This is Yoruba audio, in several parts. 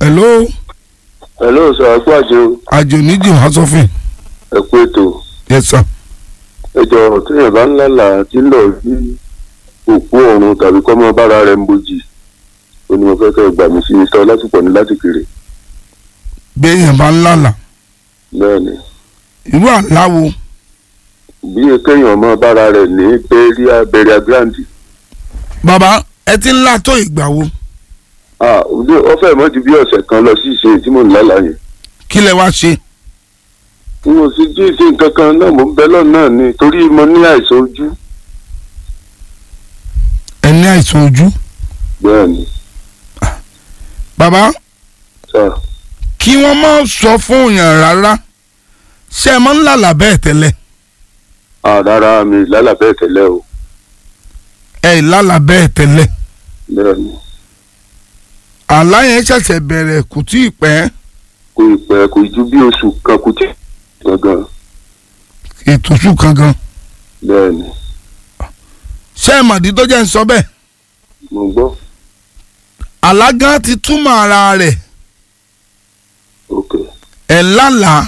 hello hello sir àpò àjò àjò níjì wá sọ́fìn ẹ kú ètò yes sir. ẹ jọ téèyàn bá ń lálà tí ń lọ sí òkú ọ̀run tàbí kọ́mọ bára rẹ̀ ń bojì ó ní mo fẹ́ kẹ́ ẹ gbà mí sí mr ọlásùpọ̀ ní láti kéré béèyàn bá ń lálà bẹ́ẹ̀ ni irú àláwo bí kéèyàn mọ bára rẹ̀ ní bẹ́ríà bẹ́ríà grandi bàbá ẹ ti ń là tó ìgbà wo ah ó fẹ́ mọ́ ju bí ọ̀sẹ̀ kan lọ sí ìṣe tí mò ń lálà yẹn kí lẹ wá ṣe n ò sì jí ìṣe nǹkan kan náà mò ń bẹ lọ́nà náà ni torí mo ní àìsàn ojú ẹ ní àìsàn ojú bẹ́ẹ̀ ni bàbá sir kí wọ́n má sọ fún yàn rárá ṣé ẹ máa ń lálà bẹ́ẹ̀ tẹ́lẹ̀ ah rárá mi lálà bẹ́ẹ̀ tẹ́lẹ̀ o ẹ ì lálà bẹ́ẹ̀ tẹ́lẹ̀ bẹ́ẹ̀ ni àlá yẹn ṣẹ̀ṣẹ̀ bẹ̀rẹ̀ kò tí ì pẹ́ kò ì pẹ́ kò ju bí oṣù kan kò tí gangan ètò oṣù kan gan bẹ́ẹ̀ ni ṣé ẹ mọ̀dí tó jẹ́ ń sọ bẹ́ẹ̀ mo gbọ́ àlá gan ti túmọ̀ ara rẹ̀ ok ẹ̀ lálàá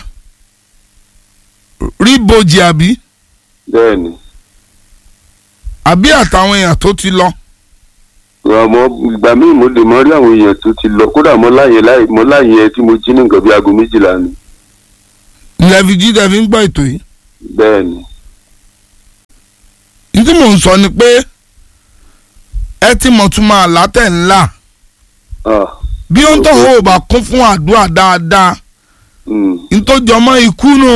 rí bojì àbí bẹ́ẹ̀ ni àbí àtàwọn èèyàn tó ti lọ àmọ́ ìgbà míì mo lè mọ rí àwọn èèyàn tó ti lọ kódà mo láyè láì mo láyè tí mo jí ní nǹkan bí aago méjìlá ni ilẹ̀ fi jí dẹ̀ fi ń gbọ́ ètò yìí bẹ́ẹ̀ ni ní tí mò ń sọ ni pé ẹ ti mọ̀ tún máa látẹ̀ ńlá ah bí ó ń tọ̀ ó bá kún fún àdúrà dáadáa mm. nítòjọmọ́ ikú nù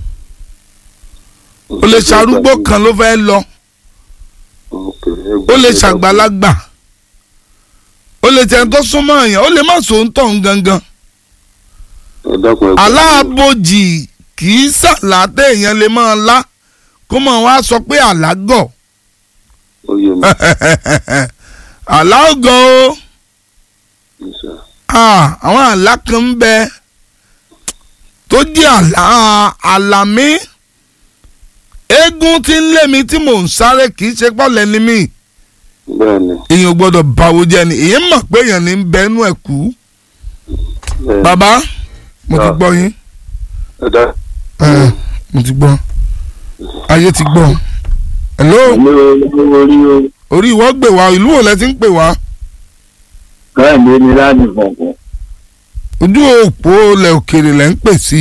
ó lè ṣarúgbó kan ló fẹ́ lọ Ok, ó lè ṣàgbàlagbà ó lè tẹ̀ tó súnmọ́ èèyàn ó lè má sòun tọ̀ ń gangan ẹ dákun ẹ gbà mí. aláàbòjì kì í ṣàlàtẹ̀ èèyàn lè máa lá kó mọ̀ wá sọ pé àlágọ̀ ó yé mi àlá ògọ̀ o Yes, sir. Ah, àwọn àlá kan ń bẹ tó jẹ́ àlá àlàmí eégún tí ń lé mi tí mò ń sáré kì í ṣe pọ́lẹ̀ ni mí bẹ́ẹ̀ ni èèyàn ò gbọ́dọ̀ báwo jẹ́ ni èèyàn mọ̀ pé èèyàn ní ń bẹnu ẹ̀ kú bẹ́ẹ̀ ni. bàbá mo ti Ah. gbọ́ yín ẹ dá Eh, mo ti gbọ́ ayé ti gbọ́ hello mi ò orí o orí ìwọ gbè wá ìlú wo lẹ ti ń pè wá káàdì ní láti fọ̀fọ̀ ojú òpó lẹ òkèrè lẹ ń pè sí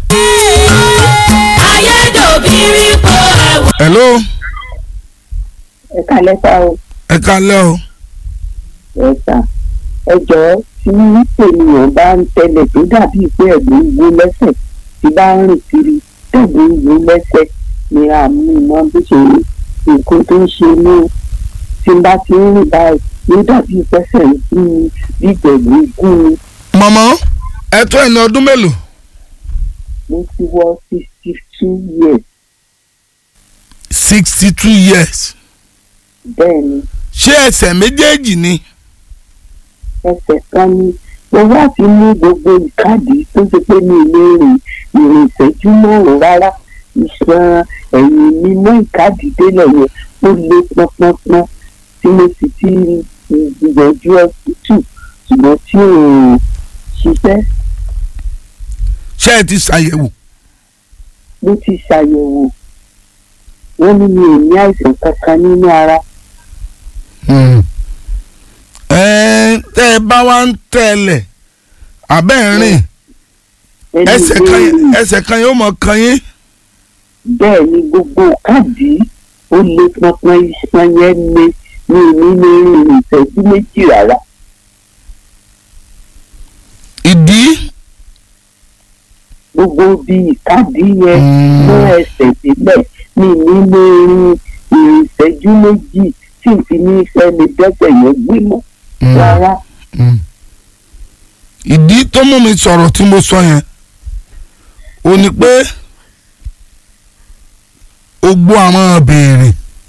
ayédòbírí po ẹ̀wọ̀. hello ẹ kálẹ́ sá o ẹ kálẹ́ o ẹ sá ẹ jọ̀ọ́ tí ènìyàn bá ń tẹ̀lé tó dàbí pé ẹ̀gbọ́n ń wó lẹ́sẹ̀ tí bá ń rìn kiri tẹ̀gbọ́n ń wó lẹ́sẹ̀ ni àmú mọ́ bó ṣe rí nǹkan tó ń ṣe ní o tí n bá ti ń rìn báyìí ló dàbí pẹ́sẹ̀ ń kú ni bí ìgbẹ̀gbẹ́ gún ni mọ̀mọ́ ẹ tó ẹni ọdún mélòó mo ti wọ sixty two years sixty two years bẹ́ẹ̀ ni ṣé ẹsẹ̀ méjèèjì ni ẹsẹ̀ kan ni mo wá ti mú gbogbo ìkádìí tó ṣe pé mi ò lè rìn ìrìn ìṣẹ́jú márùn-ún rárá iṣan ẹ̀yìn mi mọ́ ìkádìí délẹ̀ yẹn ó lé pọ́npọ́npọ́n tí mo sì ti gbìyànjú ọsítù ṣùgbọ́n tí ò ṣiṣẹ́ ṣé ẹ ti ṣàyẹ̀wò mo ti ṣàyẹ̀wò wọ́n ní mi ò ní àìsàn kankan nínú ara ẹ tẹ́ ẹ bá wá ń tẹ̀lẹ̀ abẹ́ ń rìn ẹni ẹsẹ̀ kan ìbéèrè yẹn- ẹsẹ̀ kan yóò mọ̀ kan yín bẹ́ẹ̀ ni gbogbo káàdì ó lé pọnpọn iṣan yẹn lé ní nínú ìrìn ìṣẹ́jú méjì rárá ìdí gbogbo bí ìkádìí yẹn Mm. mú ẹsẹ̀ sílẹ̀ ní nínú ìrìn ìrìn ìṣẹ́jú méjì tí n fi ní fẹ́ mi dẹ́sẹ̀ yẹn gbé mọ́ Mm. rárá Mm. ìdí tó mú mi sọ̀rọ̀ tí mo sọ yẹn ò ní pé ogbó àwọn béèrè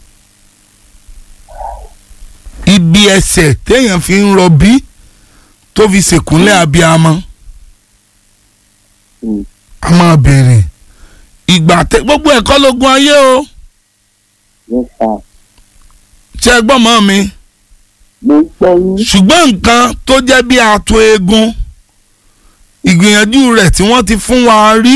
ibi ẹsẹ̀ téèyàn fi ń rọbí tó fi ṣèkúnlẹ̀ abiyamọ Mm. a máa béèrè ìgbà tẹ gbogbo ẹ̀kọ́ lógún ayé o yẹn fà ṣe é gbọ́ mọ́ mi mo ń gbọ́ yín ṣùgbọ́n nǹkan tó jẹ́ bí ato eegun ìgbìyànjú rẹ̀ tí wọ́n ti fún wa rí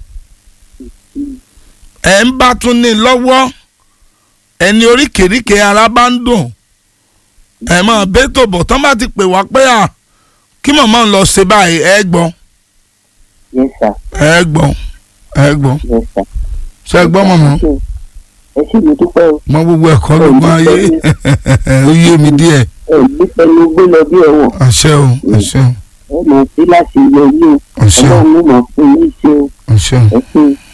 ẹ̀ ń bá tún ní lọ́wọ́ ẹni oríkèéríkèé ara bá ń dùn ẹ̀ mọ̀ bẹ́tò bọ̀ tán bá ti pè wá pé à kí màmá ń lọ ṣe báyìí ẹ gbọ́ yes sir ẹ gbọ́ ẹ gbọ́ yes sir. ṣe ẹ gbọ́ mọ̀mọ́ ẹ sì mi dúpẹ́ o mọ gbogbo ẹ̀kọ́ ló gbọ́n ayé ó yé mi díẹ̀ ẹ ní pẹ̀lú gbé lọ bí ẹ̀wọ̀n àṣẹ o àṣẹ ẹ mọ̀ sí láti yọ yí o o àṣẹ o ọlọ́run ló mọ̀ fún yín ṣe o àṣẹ o. ẹ ṣe